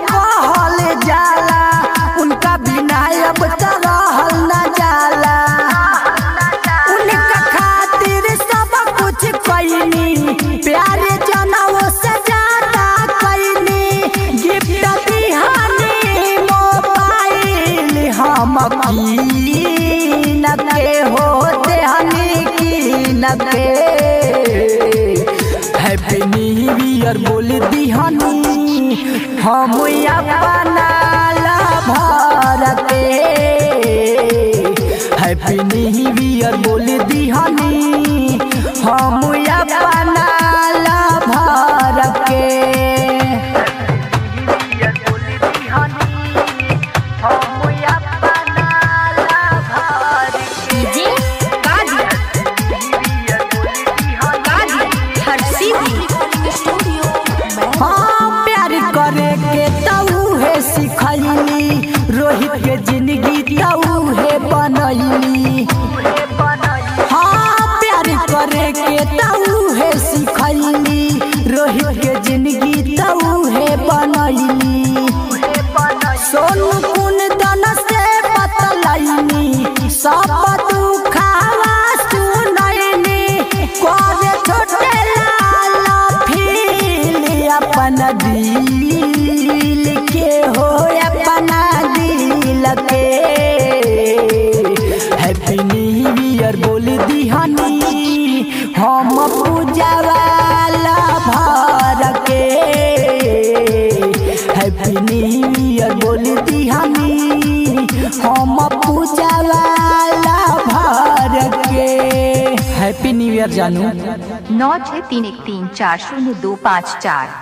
कहल जाला उनका बिना अब त रहल न जाला उनका खातिर सब कुछ कैनी प्यारे जनवो से ज्यादा कैनी गिफ्ट दिहानी मोबाइल हम कीन के हो देहनी कीन के हैप्पी न्यू ईयर बोल दिहनी हम अपना भर के हैप्पी न्यू ईयर बोल दिहनी हम अपना भर के डीजे कादिर कादिर हरसिद्धि स्टूडियो हाँ प्यार करे के तऊ है सिखैली रोहित के जिंदगी तऊ है बनैली हाँ प्यार करे के तऊ है सिखैली रोहित के जिंदगी तऊ है बनैली सोनू कुन दन से बतलैनी सब दुखावा सुनैनी करे छोटे लाल फील अपन दिल के हो अपना दिल के हैप्पी न्यू ईयर बोल दिहनी हम पूजा वाला भर के हैप्पी न्यू ईयर बोल दिहनी हम पूजा वाला भर के हैप्पी न्यू ईयर जानू नौ छः तीन एक तीन चार शून्य दो पाँच चार